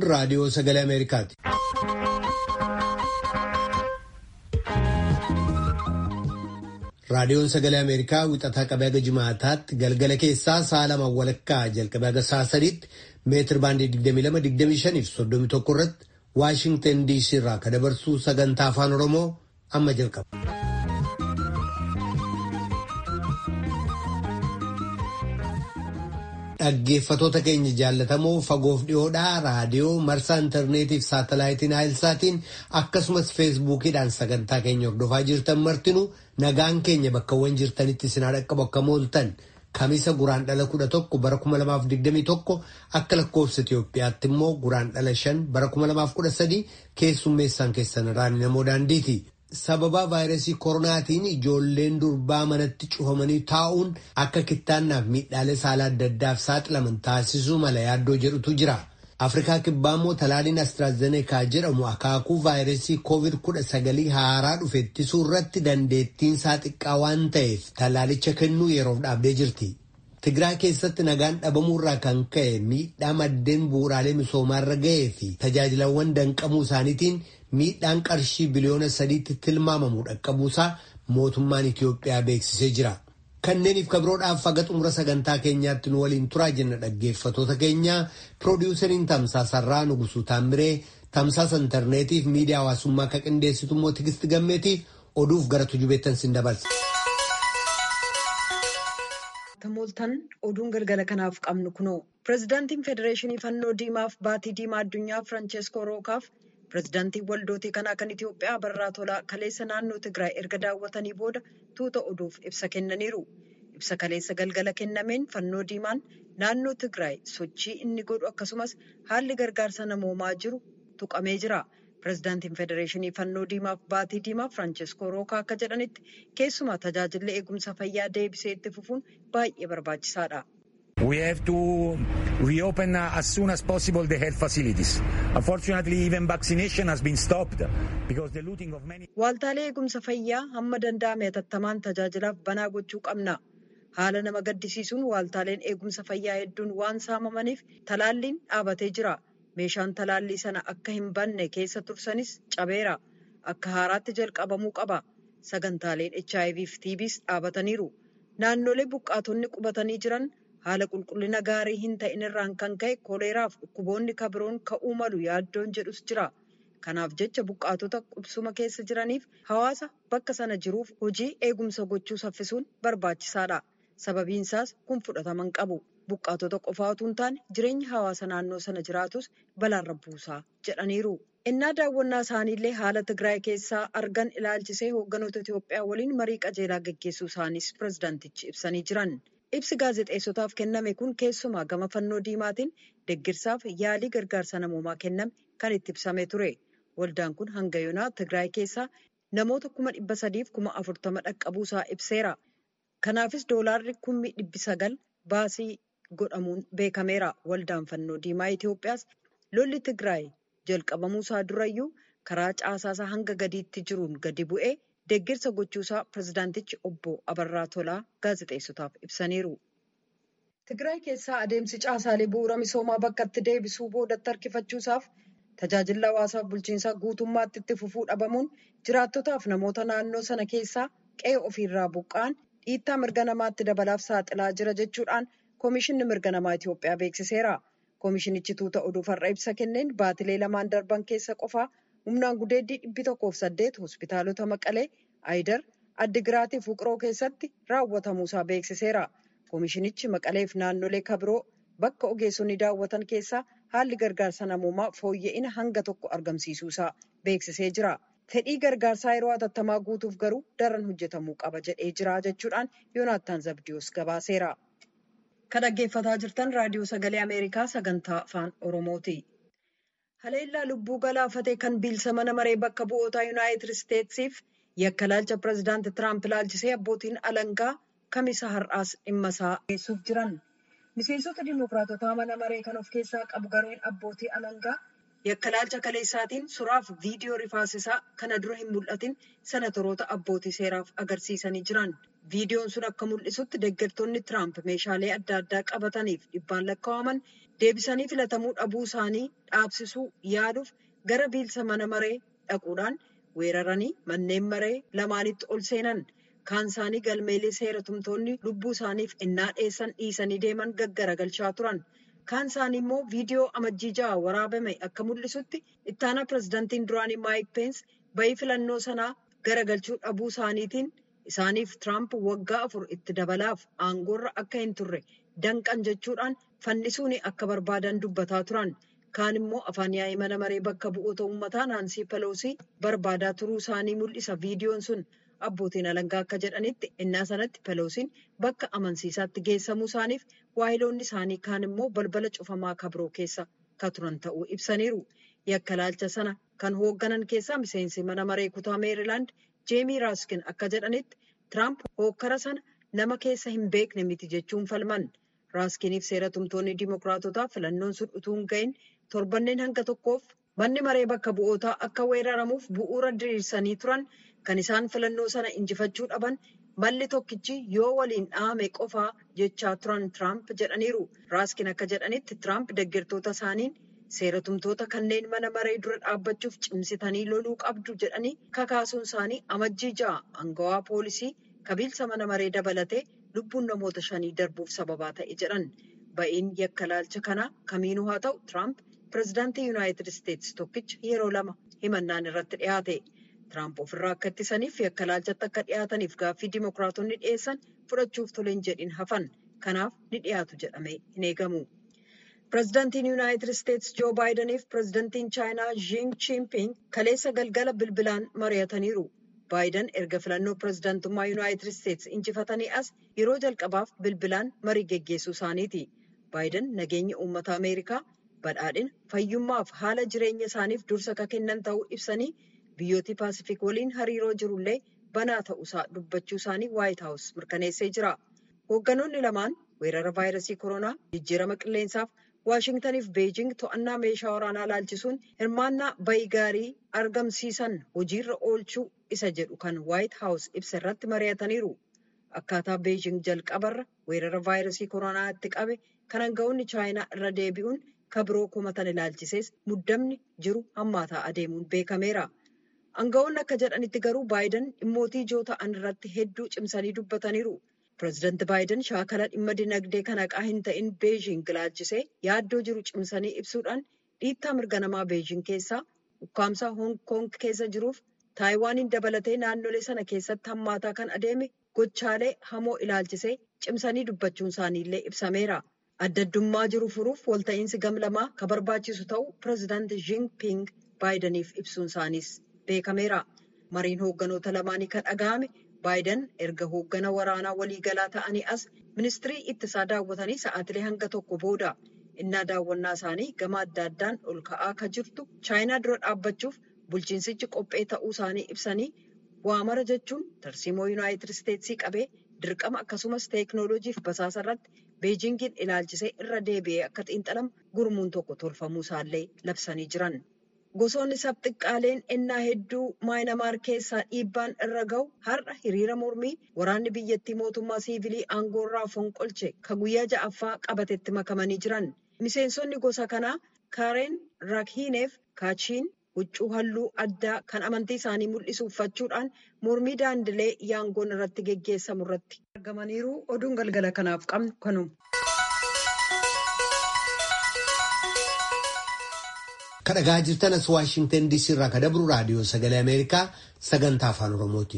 raadiyoo sagalee Ameerikaati. Raadiyoon sagalee Ameerikaa wixataa qabee haga jimaataatti galgala keessaa sa'a lama walakkaa jalqabee haga sa'a sadiitti meetir baandii 22-25 fi 31 irratti Waashingtan DC irraa kan dabarsu sagantaa afaan Oromoo amma jalqaba. Dhaggeeffatoota keenya jaallatamoo fagoof dhiyoodhaa raadiyoo marsaa intarneetii fi saatalaayitiin haayilsaatiin akkasumas feesbuukiidhaan sagantaa keenya hordofaa jirtan martinuu nagaan keenya bakkawwan jirtanitti isin dhaqqabu akka mooltan kamisa guraan dhala kudha tokko bara kuma lamaaf digdamii tokko akka lakkoofsa Itoophiyaatti immoo guraan dhala shan bara kuma lamaaf kudha sadii keessummeessaan keessan irraan namoo daandiiti. sababa vaayirasii koronaatiin ijoolleen durbaa manatti cufamanii taa'uun akka kittaannaaf miidhaalee saala adda addaaf saaxilaman taasisuu mala yaaddoo jedhutu jira. Afrikaa kibbaa immoo talaaliin Astraazeneekaa jedhamu akaakuu vaayirasii koovid kudha sagalii haaraa dhufe ittisuu irratti dandeettiin isaa xiqqaa waan ta'eef talaalicha kennuu yeroof dhaabdee jirti. Tigraay keessatti nagaan dhabamuurraa kan ka'e miidhaa maddeen bu'uuraalee misoomaarra ga'ee fi tajaajilawwan danqamuu isaaniitiin miidhaan qarshii biliyoona sadiitti tilmaamamu dhaqqabuusaa mootummaan Itiyoophiyaa beeksisee jira. Kanneeniif kabiroodhaaf haga xumura sagantaa keenyaatti nu waliin turaa jenna dhaggeeffatoota keenya piroodiwusariin tamsaasarraa Nugusuu Taamiree tamsaasa intarneetiif miidiyaa hawaasummaa akka qindeessitu immoo Tigisti Gammeetiif oduuf gara tujubeettan sin dabarsa. Tamooltan oduun galgala kanaaf qabnu kunoo pirezidaantiin federeeshinii fannoo diimaaf baatii diimaa addunyaa Firaanceskoo Rookaaf pirezidaantiin waldootii kanaa kan Itiyoophiyaa Barraa Tolaa kaleessa naannoo Tigraay erga daawwatanii booda tuuta oduuf ibsa kennaniiru. Ibsa kaleessa galgala kennameen fannoo diimaan naannoo Tigraay sochii inni godhu akkasumas haalli gargaarsa namoomaa jiru tuqamee jira. Pireezidaantiin Federeeshinii Fannoo Diimaaf Baatii Diimaa Firaanceskoo Rookaa akka jedhanitti keessumaa tajaajilli eegumsa fayyaa deebisee itti fufuun baay'ee barbaachisaadha. We have to reopen as soon as possible the health facilities. Unfortunately, even vaccination has been stopped because the looting of many. Waaltaalee eegumsa fayyaa hamma danda'ame hatattamaan tajaajilaaf banaa gochuu qabna. Haala nama gaddisiisuun waaltaaleen eegumsa fayyaa hedduun waan saamamaniif talaalliin dhaabatee jira. Meeshaan talaallii sana akka hin banne keessa tursanis cabeera. Akka haaraatti jalqabamuu qaba. Sagantaaleen HIV fi TBs dhaabataniiru. Naannolee buqqaatonni qubatanii jiran haala qulqullina gaarii hin ta'in irraan kan ka'e koleeraaf dhukkuboonni kabiroon ka'uu malu yaaddoon jedhus jira. Kanaaf jecha buqqaatota qubsuma keessa jiraniif hawaasa bakka sana jiruuf hojii eegumsa gochuu saffisuun barbaachisaadha. Sababiin isaas kun fudhatama hin qabu. Buqqaatota qofaa utuu hin taane jireenya hawaasa naannoo sana jiraatus balaarra buusaa jedhaniiru. Innaa daawwannaa isaaniillee haala Tigraay keessaa argan ilaalchisee hoogganoota Itoophiyaa waliin marii qajeelaa gaggeessuu isaanis pirezidaantichi ibsanii jiran. Ibsi gaazexeessotaaf kenname kun keessumaa gama fannoo diimaatiin deggirsaaf yaalii gargaarsa namoomaa kenname kan itti ibsamee ture. Waldaan kun hanga yoonaa Tigraay keessaa namoota kuma dhibba sadiif kuma afurtama dhaqqabuusaa ibseera. Kanaafis doolaarri kummi dhibbi sagal baasii godhamuun beekameera. Waldaan fannoo diimaa Itoophiyaas lolli Tigraay jalqabamuusaa durayyuu karaa caasaasaa hanga gadiitti jiruun gadi bu'ee deggirsa gochuusaa pirezidaantichi obbo Abarraa Tolaa gaazexeessotaaf ibsaniiru. Tigraay keessaa adeemsi caasaalee bu'uura misoomaa bakkatti deebisuu boodatti harkifachuusaaf tajaajila hawaasaaf bulchiinsaa guutummaatti itti fufuu dhabamuun jiraattotaaf namoota naannoo sana keessaa qe'ee ofiirraa buqqa'an dhiittaa mirga namaatti dabalaaf saaxilaa jira jechuudhaan Koomishinni mirga namaa Itoophiyaa beeksiseera. Koomishinichi tuuta oduuf har'a ibsa kenneen baatilee lamaan darban keessa qofaa humnaan gudeeddii dhibbi tokkoof saddeet hospitaalota Maqalee, Ayidar, Addigiraatii fi Wuqiroo keessatti raawwatamuusaa beeksiseera. Koomishinichi Maqaleef naannolee kabiroo bakka ogeessonni daawwatan keessaa haalli gargaarsa namoomaa fooyya'ina hanga tokko argamsiisuusaa beeksisee jira. Fedhii gargaarsaa yeroo hatattamaa guutuuf garuu daran hojjetamuu qaba jedhee jira jechuudhaan Yoonaattaan Zabdiyoos gabaaseera. Kan dhaggeeffataa jirtan raadiyoo sagalee Ameerikaa sagantaa afaan Oromooti. Haleellaa lubbuu galaafatee kan bilisa mana maree bakka bu'ootaa Yuunaayitid Isteetsiif yakka laalcha pireezidaanti Tiraamp laalchisee abbootiin alangaa kamisa har'aas dhimma isaa geessuuf jiran. Miseensota Dimookiraatotaa mana maree kan of keessaa qabu gareen abbootii alangaa yakka laalcha kaleessaatiin suraaf viidiyoo rifaasisaa kana dura hin mul'atin senatoroota abbootii seeraaf agarsiisanii jiran. Viidiyoon sun akka mul'isutti deeggartoonni Tiraamp meeshaalee adda addaa qabataniif dhibbaan lakkaa'aman deebisanii filatamuu dhabuu isaanii dhaabsisuu yaaduuf gara biilsa mana maree dhaquudhaan weeraranii manneen maree lamaanitti ol seenan. Kaan isaanii galmeelee seera tumtoonni lubbuu isaaniif innaa dheessan dhiisanii deeman gaggaragalchaa turan. Kaan isaanii immoo viidiyoo amajjii ja'a waraabame akka mul'isutti ittaanaa pirezidaantiin duraanii Maayik Peens bayii filannoo sanaa garagalchuu dhabuu isaaniitiin isaaniif Tiraamp waggaa afur itti dabalaaf aangoorra akka hin turre danqan jechuudhaan fannisuun akka barbaadan dubbataa turan. Kaan immoo afaan yaa'ii mana maree bakka bu'oota uummataa Naansii Peloosii barbaadaa turuu isaanii mul'isa viidiyoon sun. Abbootiin alangaa akka jedhanitti innaa sanatti Peloosiin bakka amansiisaatti geessamuu isaaniif waayiloonni isaanii kaan immoo balbala cufamaa kabroo keessa ka turan ta'uu ibsaniiru. Yakka laalcha sana kan hoogganan keessaa miseensi mana maree kutaa Meerilaand Jeemii Raaskin akka jedhanitti Tiraamp hookkara sana nama keessa hin beekne miti jechuun falman. Raaskiniif seera tumtoonni Dimookiraatotaa filannoon sun utuu hin gahin torbanneen hanga tokkoof manni maree bakka bu'ootaa akka weeraramuuf bu'uura diriirsanii turan. Kan isaan filannoo sana injifachuu dhaban malli tokkichi yoo waliin dhahame qofaa jechaa turan Tiraamp jedhaniiru. Raaskin akka jedhanitti Tiraamp deeggartoota isaaniin seeratumtoota kanneen mana maree dura dhaabbachuuf cimsitanii loluu qabdu jedhanii kakaasuun isaanii amajjii ja'a angawaa poolisii kabiilsa mana maree dabalatee lubbuun namoota shanii darbuuf sababaa ta'e jedhan. Ba'iin yakka laalcha kanaa kamiinuu haa ta'u Tiraamp pirezidaantii Yuunaayitid Isteetsi tokkicha yeroo lama himannaan irratti dhiyaate. Tiraamp ofirraa akka ittisaniif yakka laalchatti akka dhiyaataniif gaaffii dimookiraatonni dhiyeessan fudhachuuf toleen jedhin hafan. Kanaaf ni dhiyaatu jedhamee hin eegamu. Pireezidaantiin Yuunaayitid Isteetsi Joo Baayidaniif pireezidaantiin Chaayinaa Jiing Chiinping kaleessa galgala bilbilaan mari'ataniiru. Baayidan erga filannoo pireezidaantummaa Yuunaayitid Isteetsi injifatanii as yeroo jalqabaaf bilbilaan marii geggeessuu isaaniiti. Baayidan nageenya uummata Ameerikaa badhaadhina fayyummaaf haala jireenya isaaniif dursa akka kennan ta'uu ibsanii biyyooti paasifik waliin hariiroo jirullee banaa ta'uusaa dubbachuu isaanii waayit haawus mirkaneessee jira. Hoogganoonni lamaan weerara vaayirasii koronaa jijjiirama qilleensaaf Waashingtaniif Beejing to'annaa meeshaa waraanaa laalchisuun hirmaannaa bayii gaarii argamsiisan hojiirra oolchuu isa jedhu kan waayit haawus ibsa irratti mari'ataniiru. Akkaataa Beejing jalqabarra weerara vaayirasii koronaa itti qabe kan aanga'oonni chaayinaa irra deebi'uun kabiroo komatan ilaalchisees muddamni jiru hammaataa adeemuun beekameera. Aanga'oonni akka jedhanitti garuu Baayidan dhimmootii ijoo ta'an irratti hedduu cimsanii dubbataniiru. Pireezidaanti Baayiden shaakala dhimma dinagdee kan haqaa hin ta'in Beejing ilaalchisee yaaddoo jiru cimsanii ibsuudhaan dhiittaa mirga namaa Beejing keessaa ukkaamsaa Hoong Koong keessa jiruuf Taayiwaaniin dabalatee naannolee sana keessatti hammaataa kan adeeme gochaalee hamoo ilaalchisee cimsanii dubbachuun isaaniillee ibsameera. Adda addummaa jiru furuuf walta'iinsi gamlamaa kan barbaachisu ta'uu pireezidaanti Jinping Baayidaniif ibsuun isaaniis beekameera. Mariin hoogganoota lamaanii kan dhaga'ame. Baayiden erga hooggana waraanaa waliigalaa ta'anii as ministirii ittisaa daawwatanii sa'aatilee hanga tokko booda innaa daawwannaa isaanii gama adda addaan ol ka'aa kan jirtu chaayinaa dura dhaabbachuuf bulchiinsichi qophee ta'uu isaanii ibsanii waamara jechuun tarsiimoo yuunaayitid isteetsii qabee dirqama akkasumas teeknooloojiif basaasa irratti beejingiin ilaalchisee irra deebi'ee akka xiinxalamu gurmuun tokko tolfamuu isaallee labsanii jiran. Gosoonni sabxiqqaaleen ennaa hedduu maayinamaar keessaa dhiibbaan irra gahu har'a hiriira mormii waraanni biyyattii mootummaa siivilii aangoorraa fonqolche ka guyyaa ja'affaa qabatetti makamanii jiran. Miseensonni gosa kanaa kaareen rakhiineef kaachiin huccuu halluu addaa kan amantii isaanii mul'isu uffachuudhaan mormii daandilee yaangoon irratti geggeessamu irratti argamaniiru oduun galgala kanaaf qabnu kanuma. kadhagaa jirtan as waashingtan diisii irraa kadabru raadiyoo sagalee ameerikaa sagantaa afaan oromooti.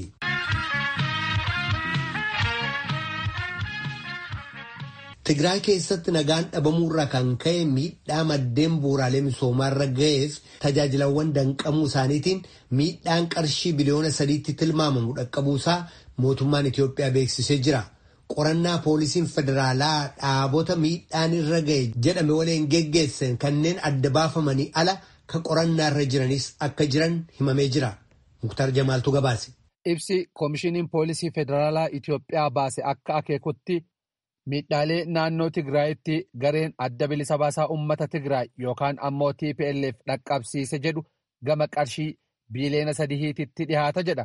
Tigraay keessatti nagaan dhabamuurraa kan ka'e miidhaa maddeen bu'uuraalee misoomaarra ga'eef tajaajilawwan danqamuu isaaniitiin miidhaan qarshii biliyoona sadiitti tilmaamamu dhaqqabuusaa mootummaan Itiyoophiyaa beeksisee jira. qorannaa poolisiin federaalaa dhaabota miidhaan irra ga'e jedhame waliin geggeessan kanneen adda baafamanii ala ka qorannaa irra jiranis akka jiran himamee jira. Muktar Jamaaltu gabaase. Ibsi koomishiniin poolisii federaalaa Itiyoophiyaa baase akka akeekutti miidhaalee naannoo Tigraayitti gareen adda bilisa baasaa uummata Tigraay yookaan ammoo TPLF dhaqqabsiise jedhu gama qarshii biiliyoona sadiitti dhihaata jedha.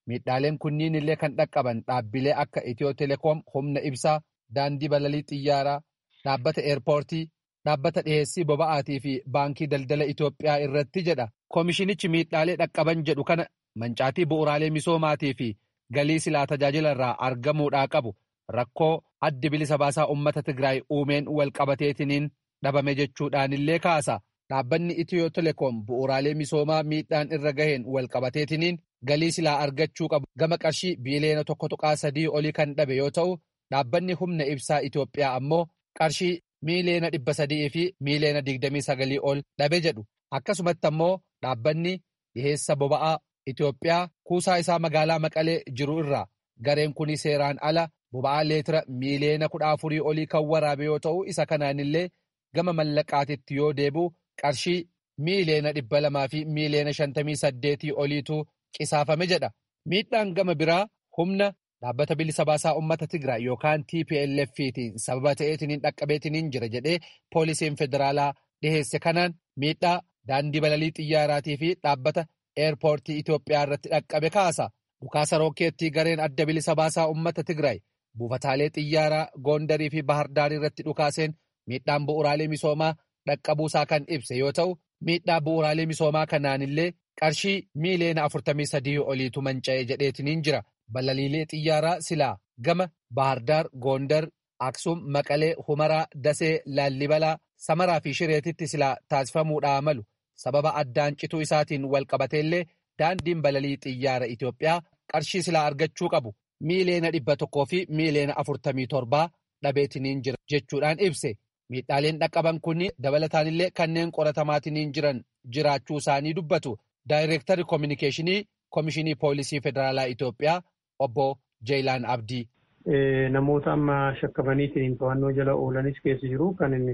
miidhaaleen kunniin illee kan dhaqqaban dhaabbilee akka itiyoo telekoom humna ibsaa daandii balalii xiyyaaraa dhaabbata eerpoortii dhaabbata dhiheessii boba'aatii fi baankii daldala itiyoophiyaa irratti jedha koomishinichi miidhaalee dhaqqaban jedhu kana mancaatii bu'uraalee misoomaatii fi galii silaa tajaajila irraa argamuudhaa qabu rakkoo addi bilisa baasaa uummata tigraay uumeen walqabateetiniin dhabame jechuudhaanillee kaasa dhaabbanni itiyoo telekoom bu'uraalee misoomaa miidhaan irra gaheen walqabateetiniin galii silaa argachuu qabu gama qarshii biiliyoona tokko tuqaa sadii olii kan dhabe yoo ta'u dhaabbanni humna ibsaa itiyoophiyaa ammoo qarshii miiliyoona dhibba sadii fi miiliyoona digdamii sagalii ol dhabe jedhu akkasumatti ammoo dhaabbanni dhiheessa boba'aa itiyoophiyaa kuusaa isaa magaalaa maqalee jiru irraa gareen kuni seeraan ala boba'aa leetira miiliyoona kudha afurii olii kan waraabe yoo ta'u isa kanaanillee gama mallaqaatitti yoo deebi'u qarshii miiliyoona dhibba lamaa fi miiliyoona shantamii saddeetii oliitu qisaafame jedha miidhaan gama biraa humna dhaabbata bilisa baasaa uummata tigraay yookaan tplftiin sababa ta'eetiniin dhaqqabeetiniin jira jedhee poolisiin federaalaa dhiheesse kanaan miidhaa daandii balalii xiyyaaraatii fi dhaabbata eerpoortii itiyoophiyaa irratti dhaqqabe kaasa dhukaasa rookeettii gareen adda bilisa baasaa uummata tigraay buufataalee xiyyaaraa goondarii fi bahardaarii irratti dhukaaseen miidhaan bu'uraalee misoomaa dhaqqabuusaa kan ibse yoo ta'u miidhaa bu'uraalee misoomaa kanaanillee qarshii miiliyoona afurtamii sadii oliitu manca'e jedheetiniin jira balaliilee xiyyaaraa silaa gama bahardaar goondar aksum maqalee humaraa dasee laallibalaa samaraa fi shireetitti silaa taasifamuudhaa malu sababa addaan cituu isaatiin walqabateellee daandiin balalii xiyyaara itiyoophiyaa qarshii silaa argachuu qabu miiliyoona dhibba tokkoo fi miiliyoona afurtamii torbaa dhabeetiniin jira jechuudhaan ibse miidhaaleen dhaqqaban kunniin dabalataanillee kanneen qoratamaatiniin jiran jiraachuu isaanii dubbatu daayireektarri koominikeeshinii koomishinii poolisii federaalaa itiyoophiyaa obbo jeelaan abdii. Namoota amma shakkamaniitiin to'annoo jala oolanis keessa jiru kan inni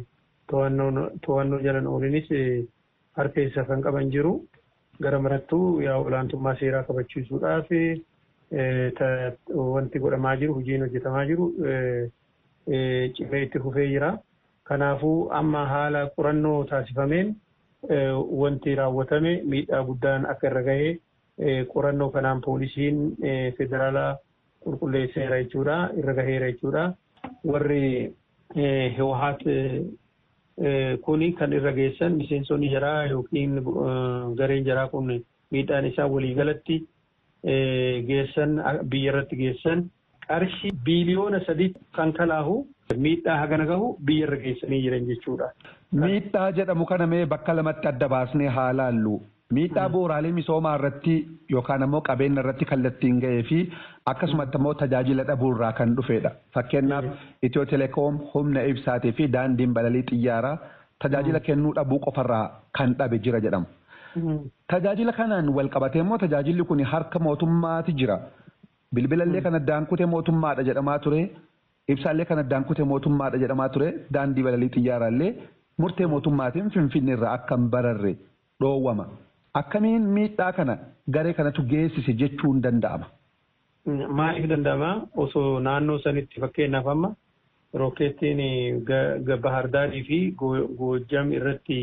to'annoo jala oolanis harka keessa kan qaban jiru gara marattuu yaa olaantummaa seeraa kabachiisuudhaaf wanti godhamaa jiru hojiin hojjetamaa jiru cimee itti fufee jira. Kanaafuu amma haala qorannoo taasifameen wanti raawwatame miidhaa guddaan akka irra gahee qorannoo kanaan poolisiin federaalaa qulqulleesseera jechuudha irra gaheera jechuudha. Warri Hiwahaat kuni kan irra geessan miseensonni jaraa yookiin gareen jaraa kun miidhaan isaa waliigalatti geessan biyya irratti geessan qarshii biiliyoona sadii kan kalaahu miidhaa hagana gahu biyya irra geessanii jiran jechuudha. Miidhaa jedhamu kana mee bakka lamatti adda baasnee haa laallu. Miidhaa bu'uuraalee misoomaa irratti yookaan ammoo qabeenya irratti kallattiin ga'ee fi akkasumatti ammoo tajaajila dhabuurraa kan dhufedha. Fakkeenyaaf Itiyoo Telekoom humna ibsaatii fi daandiin balalii xiyyaaraa tajaajila kennuu dhabuu qofarraa kan dhabe jira jedhamu. Tajaajila kanaan wal qabatee immoo tajaajilli kun harka mootummaati jira. Bilbilallee kan addaan kute mootummaadha jedhamaa ture. Ibsaallee kan addaan kute mootummaadha jedhamaa ture. Daandii balalii xiyyaaraallee murtee mootummaatiin finfinneerraa akka hin bararre dhoowwama. Akkamiin miidhaa kana garee kanatu geessise jechuun danda'ama? Maaliif danda'ama? Osoo naannoo sanitti fakkeenyaaf amma rookeettiin Bahardaarii fi Goojjam irratti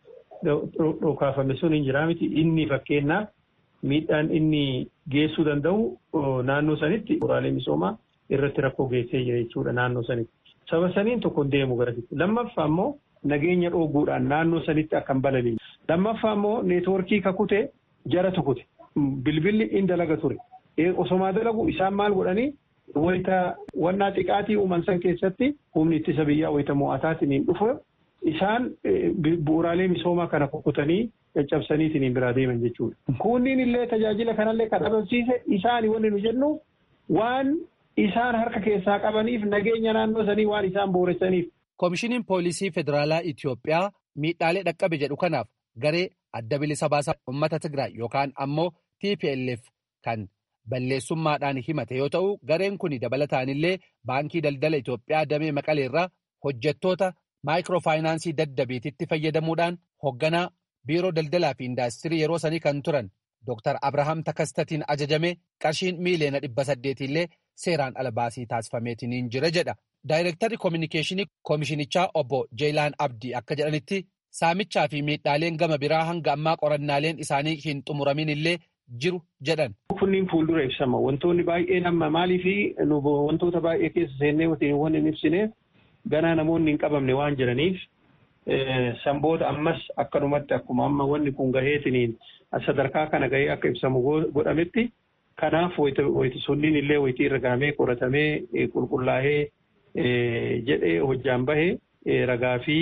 dhokaafame sun hin jiraa miti. Inni fakkeenyaaf miidhaan inni geessuu danda'u naannoo sanitti bu'uuraalee misoomaa irratti rakkoo geessee jira jechuudha naannoo sanitti. Saba saniin tokko deemu garasitti. Lammaffaa immoo nageenya dhooguudhaan naannoo sanitti akka hin balaliin. Lammaffaa immoo neetwoorkii kakute jara tukute. Bilbilli in dalaga ture. Osomaa dalagu isaan maal godhanii wayita wannaa xiqqaatii uuman san keessatti humni ittisa biyyaa wayita mo'ataatiin hin dhufu isaan bu'uuraalee misoomaa kana kukutanii caccabsaniitiin biraa deeman jechuudha. Kunniin illee tajaajila kanallee kan dhabamsiise isaani wanni nu jennu waan isaan harka keessaa qabaniif nageenya naannoo sanii waan isaan booressaniif. Koomishiniin Poolisii Federaalaa Itiyoophiyaa miidhaalee dhaqqabe jedhu kanaaf garee adda bilisa baasaa uummata Tigraay yookaan ammoo TPLF kan balleessummaadhaan himate yoo ta'u gareen kun dabalataanillee baankii daldala Itiyoophiyaa damee maqaleerraa hojjettoota maayikiroofaayinaansii daddabeetitti fayyadamuudhaan hoogganaa biiroo daldalaa fi indaastirii yeroo sanii kan turan Dr. Abrahaam Takastatiin ajajame qarshiin miiliyoona dhibba saddeetiillee seeraan ala baasii taasifameetiin jira jedha. Daayirektarri koominikeeshinii koomishinichaa obbo Jeelaan Abdii akka jedhanitti saamichaa fi miidhaaleen gama biraa hanga ammaa qorannaaleen isaanii hin xumuramin illee jiru jedhan. Kunniin fuuldura ibsama. Wantoonni baay'een amma maalii fi wantoota baay'ee keessa seennee waan hin ibsineef ganaa namoonni hin qabamne waan jiraniif sanboota ammas akkanumatti akkuma amma wanni kun gaheetiniin sadarkaa kana gahee akka ibsamu godhametti kanaaf wayti sunniin illee wayitii irra gahamee qoratamee qulqullaa'ee jedhee hojjaan bahee ragaa fi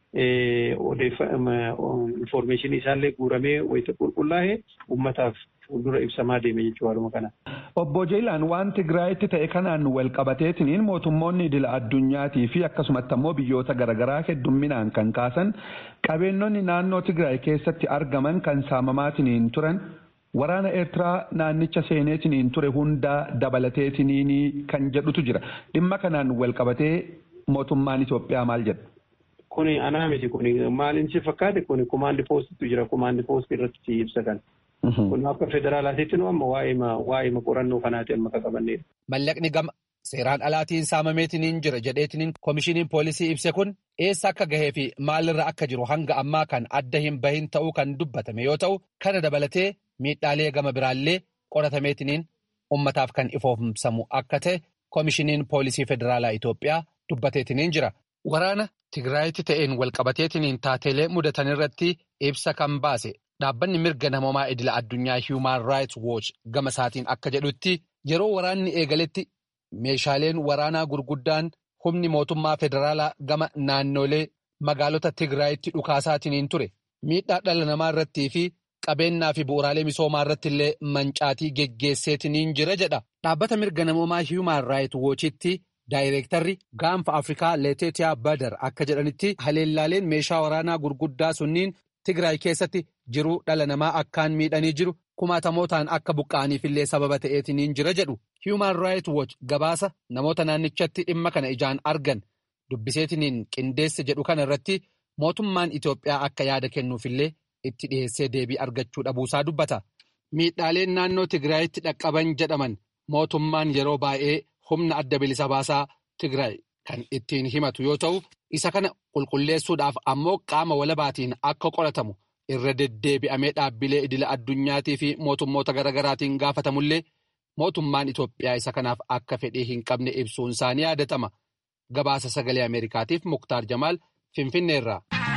infoormeeshinii isaallee guuramee wayita qulqullaa'ee uummataaf fuuldura ibsamaa deeme jechuu haaluma kana. Obbo Jeelaan waan Tigraayitti ta'e kanaan wal qabateetiniin mootummoonni idila addunyaatii fi akkasumatti ammoo biyyoota garaagaraa heddumminaan kan kaasan qabeenyonni naannoo Tigraay keessatti argaman kan saamamaatiniin turan waraana Eertiraa naannicha seeneetiniin ture hundaa dabalateetiniin kan jedhutu jira. Dhimma kanaan wal qabatee mootummaan Itoophiyaa maal jedha? Kuni anaa miti kuni maaliin si fakkaate kuni kumaandi poostitu jira kumaandi poostii irratti si ibsa kan. Kun akka federaalaatiitti nu amma waa'ee qorannoo kanaati amma qaqqabannedha. Mallaqni gama seeraan alaatiin saamameetiniin jira jedheetiniin koomishiniin poolisii ibse kun eessa akka gahee fi maalirra akka jiru hanga ammaa kan adda hin bahin ta'uu kan dubbatame yoo ta'u kana dabalatee miidhaalee gama biraallee qoratameetiniin ummataaf kan ifoomsamu akka ta'e koomishiniin poolisii federaalaa Itoophiyaa dubbateetiniin jira. Waraana Tigraayitti ta'een walqabateetiniin taateelee mudatan irratti ibsa kan baase dhaabbanni mirga namoomaa idila addunyaa Human Rights Watch gama isaatiin akka jedhutti yeroo waraanni eegaletti meeshaaleen waraanaa gurguddaan humni mootummaa federaalaa gama naannolee magaalota Tigraayitti dhukaasaatiin ture miidhaa dhala namaa irrattii fi qabeenyaa fi bu'uuraalee misoomaa irratti illee mancaatii geggeesseetiniin jira jedha dhaabbata mirga namoomaa Human Rights Watchitti. Daayireektarri gaanfa Afrikaa Leeteetiyaa Badar akka jedhanitti haleellaaleen meeshaa waraanaa gurguddaa sunniin Tigraay keessatti jiruu dhala namaa akkaan miidhanii jiru kumaatamootaan akka buqqa'aniif illee sababa ta'eetiniin jira jedhu. Human Rights Watch gabaasa namoota naannichatti dhimma kana ijaan argan dubbiseetiniin qindeesse jedhu kana irratti mootummaan Itoophiyaa akka yaada kennuufillee itti dhiyeessee deebii argachuu dhabuusaa dubbata. Miidhaaleen naannoo Tigraayitti dhaqqaban jedhaman mootummaan yeroo baay'ee. humna adda bilisa baasaa Tigraay kan ittiin himatu yoo ta'u isa kana qulqulleessuudhaaf ammoo qaama walabaatiin akka qoratamu irra deddeebi'amee dhaabbilee idila addunyaatii fi mootummoota garaagaraatiin gaafatamullee mootummaan Itoophiyaa isa kanaaf akka fedhii hin qabne ibsuun isaanii yaadatama. Gabaasa sagalee Ameerikaatiif Muktaar Jamaal Finfinneerraa.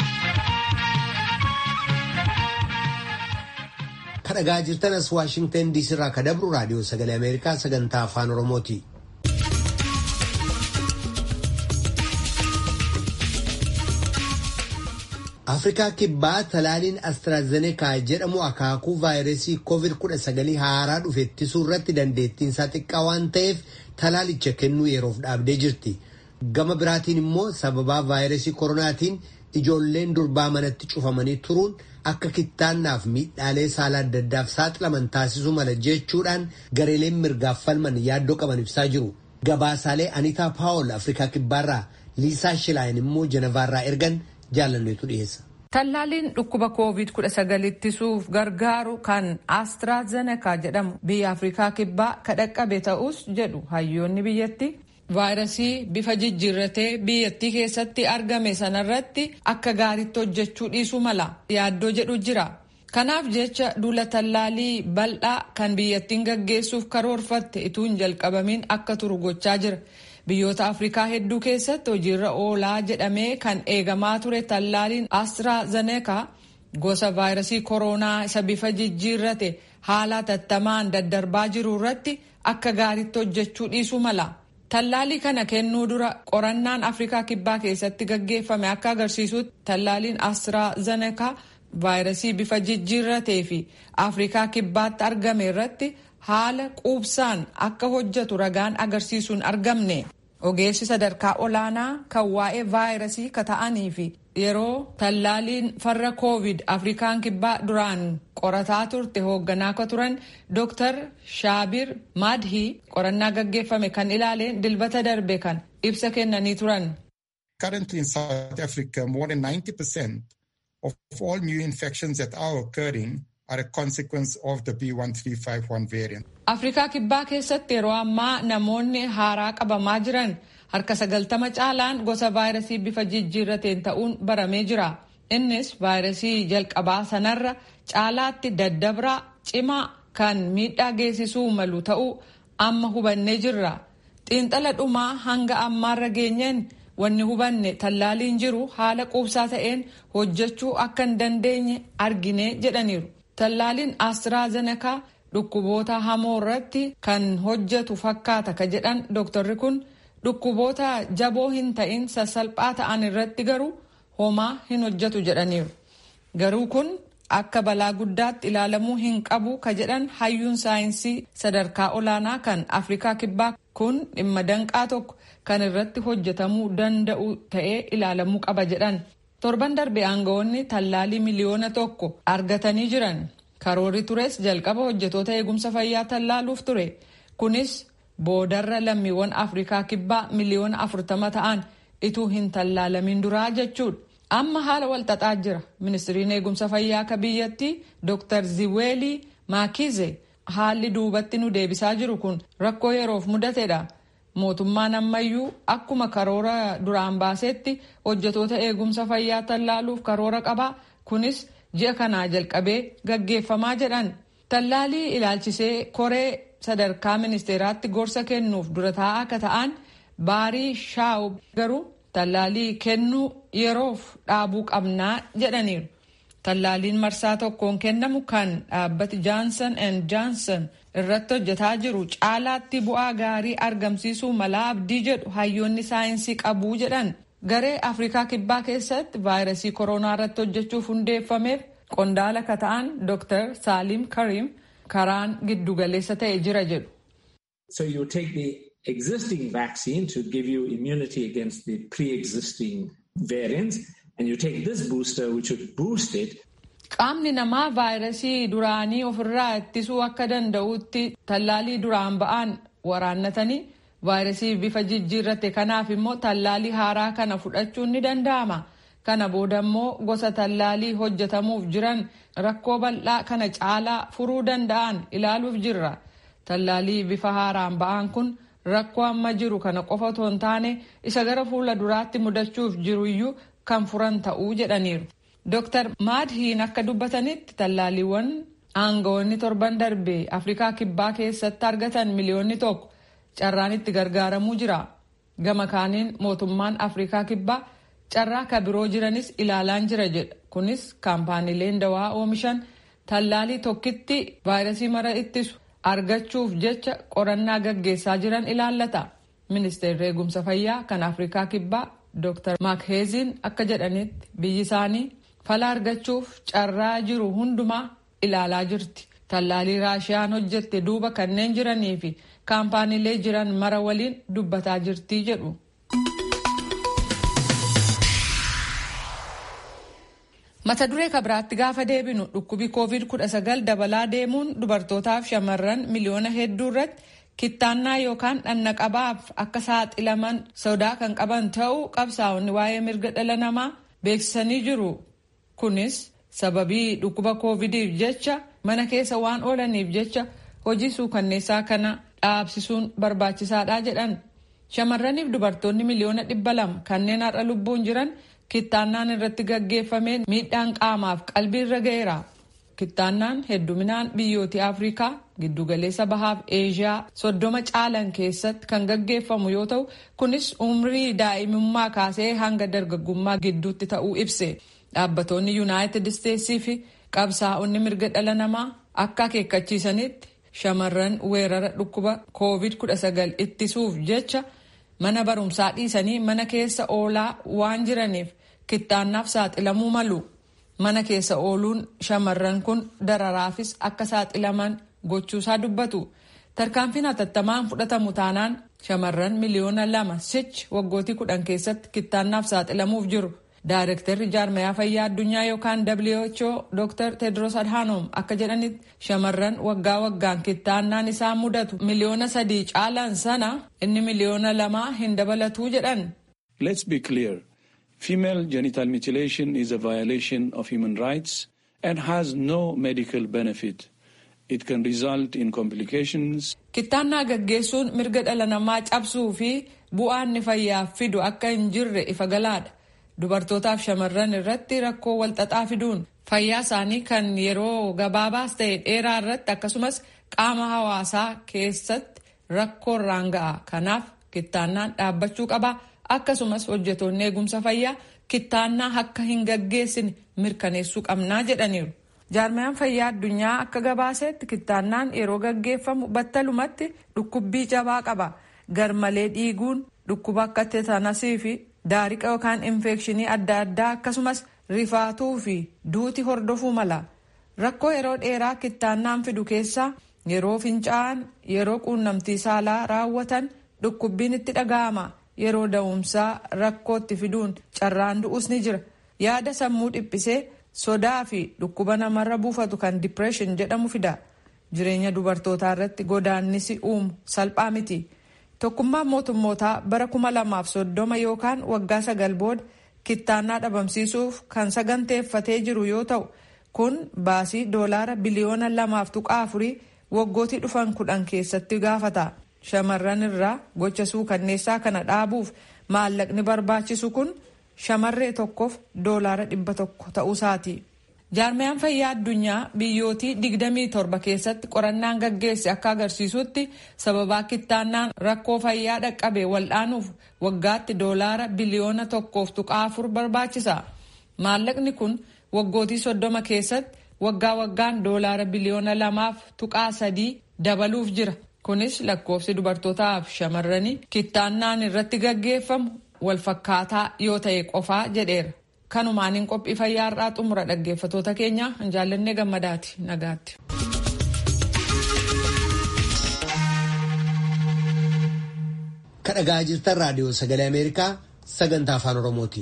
Kadhagaa jirtan as Waashingtan DC irraa ka dabru raadiyoo sagalee Ameerikaa sagantaa afaan Oromooti. Afrikaa kibbaa talaaliin Astraazenekaa jedhamu akaakuu vaayirasii COVID-19 haaraa dhufe ittisuu irratti dandeettiin isaa xiqqaa waan ta'eef talaalicha kennuu yeroof dhaabdee jirti. Gama biraatiin immoo sababaa vaayirasii koronaatiin ijoolleen durbaa manatti cufamanii turuun akka kittaannaaf miidhaalee saala adda addaaf saaxilaman taasisuu mala jechuudhaan gareeleen mirgaaf falman yaaddoo qaban ibsaa jiru. Gabaasaalee Anitaa Paawol Afrikaa kibbaarraa Liisaa Shilaayin immoo Jenevaarraa ergan jaalanneetu dhiyeessa. Tallaaliin dhukkuba COVID-19 ittisuuf gargaaru kan AstraZeneca jedhamu biyya Afrikaa kibbaa kadhaqqabe ta'us jedhu hayyoonni biyyatti vaayirasii bifa jijjiirratee biyyattii keessatti argame sanarratti akka gaariitti hojjechuu dhiisuu mala yaaddoo jedhu jira. Kanaaf jecha duula tallaalii bal'aa kan biyyattiin gaggeessuuf karoorfatte ituu hin jalqabamiin akka turu gochaa jira. Biyyoota Afrikaa hedduu keessatti hojiirra oolaa jedhamee kan eegamaa ture tallaaliin AstraZeneca gosa vaayirasii koronaa isa bifa jijjiirrate haala tattamaan daddarbaa jiru irratti akka gaariitti hojjechuu dhiisuu mala. Tallaalii kana kennuu dura qorannaan Afrikaa kibbaa keessatti gaggeeffame akka agarsiisutti tallaaliin AstraZeneca vaayirasii bifa jijjiirratee fi Afrikaa kibbaatti argame irratti haala quubsaan akka hojjetu ragaan agarsiisuun argamne. Ogeessi sadarkaa olaanaa kan waa'ee vaayirasii ka ta'anii fi yeroo tallaaliin farra koovid afrikaan kibbaa duraan qorataa turte hoogganaa ka turan Dr. Shaabir Madhi qorannaa gaggeeffame kan ilaaleen dilbata darbe kan ibsa kennanii turan. Currently in South Africa, more than 90% of all new infections that are occurring are a consequence of the B1351 variant. Afrikaa kibbaa keessatti yeroo ammaa namoonni haaraa qabamaa jiran harka sagaltama caalaan gosa vaayirasii bifa jijjiirrateen ta'uun baramee jira. Innis vaayirasii jalqabaa sanarra caalaatti daddabraa cimaa kan miidhaa geessisuu malu ta'uu amma hubannee jirra. Xiinxala dhumaa hanga ammaarra geenyeen wanni hubanne tallaaliin jiru haala quubsaa ta'een hojjechuu akka hin dandeenye argine jedhaniiru. Tallaaliin Astraazenekaa dhukkuboota hamoo irratti kan hojjetu fakkaata ka jedhan dooktarri kun dhukkuboota jaboo hin ta'in sassalphaa ta'an irratti garuu homaa hin hojjetu jedhaniiru. Garuu kun akka balaa guddaatti ilaalamuu hin qabu ka jedhan hayyuun saayinsii sadarkaa olaanaa kan Afrikaa Kibbaa kun dhimma danqaa tokko kan irratti hojjetamuu danda'u ta'ee ilaalamuu qaba jedhan. Torban darbe aangawoonni tallaalii miliyoona tokko argatanii jiran. Karoorri tures jalqaba hojjetoota eegumsa fayyaa tallaaluuf ture. Kunis boodarra lammiiwwan Afrikaa Kibbaa miliyoona afurtama ta'an ituu hin tallaalamin duraa jechuudha. Amma haala walxaxaa jira. Ministiriin eegumsa fayyaa akka biyyattii Dr. Ziweelii Maakize haalli duubatti nu deebisaa jiru kun rakkoo yeroof mudatedha. Mootummaan ammayyuu akkuma karoora duraan baasetti hojjetoota eegumsa fayyaa tallaaluuf karoora qaba. Kunis ji'a kanaa jalqabee gaggeeffamaa jedhan. Tallaalii ilaalchisee koree sadarkaa ministeeraatti gorsa kennuuf dura taa'aa akka ta'an baarii shaa'u garuu tallaalii kennuu yeroof dhaabuu qabnaa jedhaniiru. Tallaaliin marsaa tokkoon kennamu kan dhaabbati Johnson and Johnson irratti hojjetaa jiru caalaatti bu'aa gaarii argamsiisuu malaa abdii jedhu hayyoonni saayinsii qabuu jedhan. Garee Afrikaa Kibbaa keessatti vaayirasii koronaa irratti hojjechuuf hundeeffameef qondaala ka ta'an Dr. Salim Karim karaan giddugaleessa ta'e jira jedhu. So you take the existing vaccine to give you immunity against the pre-existing variants and you take this booster which would boost it. Qaamni namaa vaayirasii duraanii ofirraa ittisuu akka danda'utti tallaalii duraan ba'an waraannatanii vaayirasii bifa jijjiirrate kanaaf immoo tallaalii haaraa kana fudhachuun ni danda'ama. Kana booda immoo gosa tallaalii hojjetamuuf jiran rakkoo bal'aa kana caalaa furuu danda'an ilaaluuf jirra. Tallaalii bifa haaraan ba'an kun rakkoo amma jiru kana qofa otoo hin taane isa gara fuula duraatti mudachuuf jiru iyyuu kan furan ta'uu jedhaniiru. Dr. Maadhiin akka dubbatanitti tallaaliiwwan aangawoonni torban darbe Afrikaa Kibbaa keessatti argatan miliyoonni tokko carraan itti gargaaramuu jira. Gama kaaniin mootummaan Afrikaa Kibbaa carraa ka biroo jiranis ilaalaan jira jedha. Kunis kaampaaniileen dawaa oomishan tallaalii tokkitti vaayirasii mara ittisu argachuuf jecha qorannaa gaggeessaa jiran ilaallata. Ministeerri eegumsa fayyaa kan Afrikaa Kibbaa Dr. Makheeziin akka jedhanitti biyyi isaanii fala argachuuf carraa jiru hundumaa ilaalaa jirti. Tallaalii Raashiyaan hojjette duuba kanneen jiranii fi kaampaaniilee jiran mara waliin dubbataa jirtii jedhu. Mata duree kabiraatti gaafa deebinu dhukkubi COVID-19 dabalaa deemuun dubartootaaf shamarran miliyoona hedduu irratti kittaannaa yookaan dhannaqabaaf akka saaxilaman sodaa kan qaban ta'uu qabsaa'onni waa'ee mirga dhala namaa beeksisanii jiru. Kunis sababii dhukkuba COVIDiif jecha mana keessa waan oolaniif jecha hojii suukanneessaa kana dhaabsisuun barbaachisaadha jedhan. Shamarraniif dubartoonni miliyoona dhibba lama kanneen har'a lubbuun jiran kittaannaan irratti gaggeeffameen miidhaan qaamaaf qalbii irra ga'eera. Kittaannaan hedduminaan biyyooti Afrikaa giddugaleessa bahaaf Eeshiyaa soddoma caalan keessatti kan gaggeeffamu yoo ta'u kunis umrii daa'imummaa kaasee hanga dargaggummaa gidduutti ta'uu ibse. Dhaabbattoonni Yuunaayitid Isteetsii fi qabsaa'onni mirga dhala namaa akka akeekkachiisanitti shamarran weerara dhukkuba COVID-19 ittisuuf jecha mana barumsaa dhiisanii mana keessa oolaa waan jiraniif kittaannaaf saaxilamuu malu. Mana keessa ooluun shamarran kun dararaafis akka saaxilaman gochuusaa dubbatu. Tarkaanfiin hatattamaan fudhatamu taanaan shamarran miliyoona lama sichi waggootii kudhan keessatti kittaannaaf saaxilamuuf jiru. Daayirektarri jaarmayaa fayyaa addunyaa yookaan WHO Dr. Tedros Adhanom akka jedhanitti shamarran waggaa waggaan kittaannaan isaan mudatu miliyoona sadii caalan sana inni miliyoona lamaa hin dabalatuu jedhan. Let's be clear. Female genital mutilation is a violation of human rights and has no medical benefit. It can result in complications. Kittaannaa gaggeessuun mirga dhala namaa cabsuu fi bu'aan inni fayyaaf fidu akka hin jirre ifa galaadha. Dubartootaaf shamarran irratti rakkoo walxaxaa fiduun fayyaa isaanii kan yeroo gabaabaas ta'e dheeraa irratti akkasumas qaama hawaasaa keessatti rakkoo irraan ga'a. Kanaaf kittaannaan dhaabbachuu qaba. Akkasumas hojjetoonni eegumsa fayyaa kittaannaa akka hin gaggeessine mirkaneessuu qabnaa jedhaniiru. Jaarmayaan fayyaa addunyaa akka gabaasetti kittaannaan yeroo gaggeeffamu battalumatti dhukkubbii jabaa qaba. Garmalee dhiiguun dhukkuba akka teetanasii fi daariqa yookaan infekshinii adda addaa akkasumas rifaatuu fi duuti hordofuu mala. Rakkoo yeroo dheeraa kittaannaan fidu keessaa yeroo fincaa'an yeroo quunnamtii saalaa raawwatan dhukkubbiin itti dhaga'ama. Yeroo da'umsaa rakkootti fiduun carraan du'us ni jira. Yaada sammuu dhiphisee sodaa fi dhukkuba namarra buufatu kan dipireeshin jedhamu fida. Jireenya dubartootaa irratti godaannisi uumu salphaa miti. Tokkummaan mootummootaa bara kuma lamaaf soddoma yookaan waggaa sagal booda kittaannaa dhabamsiisuuf kan saganteeffatee jiru yoo ta'u kun baasii doolaara biliyoona lamaaf tuqaa afurii waggootii dhufan kudhan keessatti gaafata. Shamarran irraa gocha suukanneessaa kana dhaabuuf maallaqni barbaachisu kun shamarree tokkoof doolaara dhibba tokko ta'uusaati. Jaarmayaan fayyaa addunyaa biyyootii 27 keessatti qorannaan gaggeesse akka agarsiisutti sababaa kittaannaan rakkoo fayyaa dhaqqabe waldhaanuuf waggaatti doolaara biliyoona tokkoof tuqaa afur barbaachisa. Maallaqni kun waggootii soddoma keessatti waggaa waggaan doolaara biliyoona lamaaf tuqaa sadii dabaluuf jira. Kunis lakkoofsi dubartootaaf shamarranii kittaannaan irratti gaggeeffamu walfakkaataa yoo ta'e qofaa jedheera. Kanumaaniin qophii fayyaa har'aa xumura dhaggeeffatoota keenya hin jaallannee gammadaati nagaatti. Kadhagaa jirtan raadiyoo sagalee Ameerikaa sagantaa afaan Oromooti.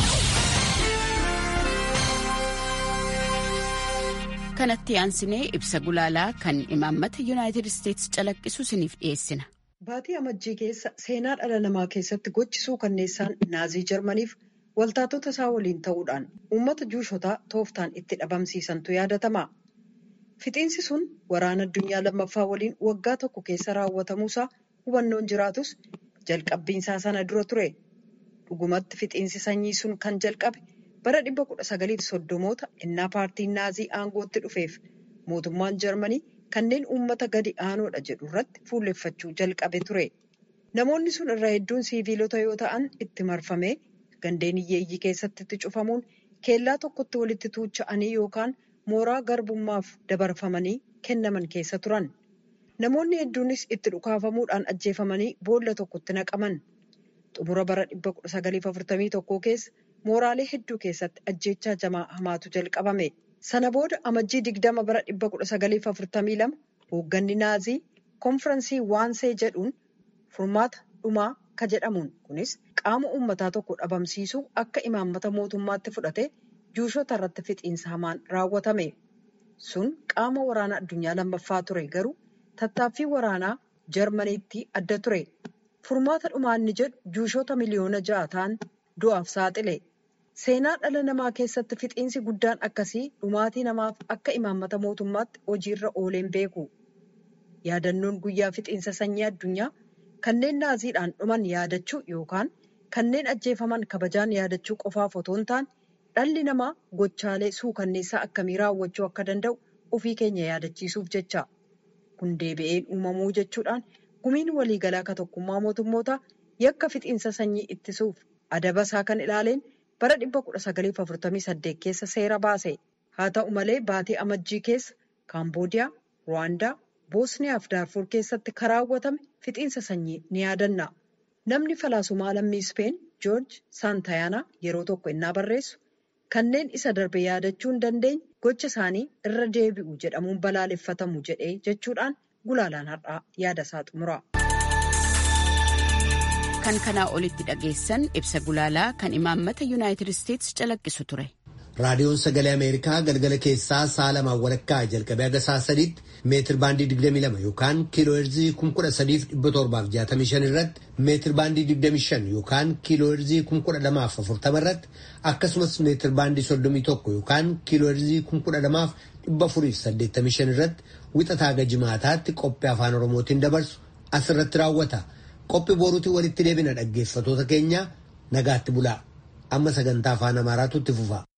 kanatti aansinee ibsa gulaalaa kan imaammata yuunaayitid isteetsi calaqqisu isiniif dhiyeessina. Baatii amajjii keessa seenaa dhala namaa keessatti gochisuu kanneessaan naazii jarmaniif waltaatota isaa waliin ta'uudhaan uummata juushotaa tooftaan itti dhabamsiisantu yaadatama. Fixiinsi sun waraana addunyaa lammaffaa waliin waggaa tokko keessa raawwatamuusaa hubannoon jiraatus jalqabbiinsaa sana dura ture. Dhugumatti fixiinsi sanyii sun kan jalqabe. bara 1930moota innaa paartiin naazii aangootti dhufeef mootummaan jarmanii kanneen uummata gadi aanoodha jedhu irratti fuulleffachuu jalqabe ture namoonni sun irraa hedduun siiviilota yoo ta'an itti marfamee gandeen hiyyeeyyii keessatti itti cufamuun keellaa tokkotti walitti tuucha'anii yookaan mooraa garbummaaf dabarfamanii kennaman keessa turan namoonni hedduunis itti dhukaafamuudhaan ajjeefamanii boolla tokkotti naqaman xumura bara 1941 keessa. mooraalee hedduu keessatti ajjeechaa jamaa hamaatu jalqabame sana booda amajjii digdama bara 1942 hoogganni naazii konfiraansii waansee jedhuun furmaata dhumaa ka jedhamuun kunis qaama uummataa tokko dhabamsiisuu akka imaammata mootummaatti fudhate juushota irratti fixiinsa hamaan raawwatame sun qaama waraana addunyaa lammaffaa ture garuu tattaaffii waraanaa jarmaniitti adda ture furmaata dhumaa inni jedhu juushota miliyoona ja'a ta'an du'aaf saaxile. Seenaa dhala namaa keessatti fixiinsi guddaan akkasii dhumaatii namaaf akka imaammata mootummaatti hojiirra ooleen beeku. Yaadannoon guyyaa fixiinsa sanyii addunyaa kanneen naaziidhaan dhuman yaadachuu yookaan kanneen ajjeefaman kabajaan yaadachuu qofaaf otoo hin taane dhalli namaa gochaalee suukanneessaa akkamii raawwachuu akka danda'u ofii keenya yaadachiisuuf jecha. Kun deebi'een uumamuu jechuudhaan gumiin waliigalaa ka tokkummaa mootummootaa yakka fixiinsa sanyii ittisuuf adaba isaa kan ilaaleen. bara 1948 keessa seera baase haa ta'u malee baatii amajjii keessa kaamboodiyaa ruwaandaa boosniyaa fi daarfur keessatti kan raawwatame fixiinsa sanyii ni yaadanna namni falaasumaa lammii ispeen joorji saantayaanaa yeroo tokko innaa barreessu kanneen isa darbe yaadachuu hin dandeenye gocha isaanii irra deebi'u jedhamuun balaaleffatamu jedhee jechuudhaan gulaalaan har'aa yaada isaa xumura. kan kanaa olitti dhageessan ibsa gulaalaa kan imaammata yuunaayitid isteetsi calaqqisu ture. raadiyoon sagalee ameerikaa galgala keessaa sa'a lamaan walakkaa jalqabee haga sa'a sadiitti meetir baandii 22 yookaan kiiloo heerzii 13,765 irratti meetir baandii 25 yookaan kiiloo heerzii 12,040 irratti akkasumas meetir baandii 31 yookaan kiiloo heerzii 12,485 irratti wixataa haga jimaataatti qophii afaan oromootiin dabarsu asirratti raawwata. qophii boruutiin walitti deebina dhaggeeffatoota keenya nagaatti bulaa amma sagantaa afaan amaaraatu itti fufa.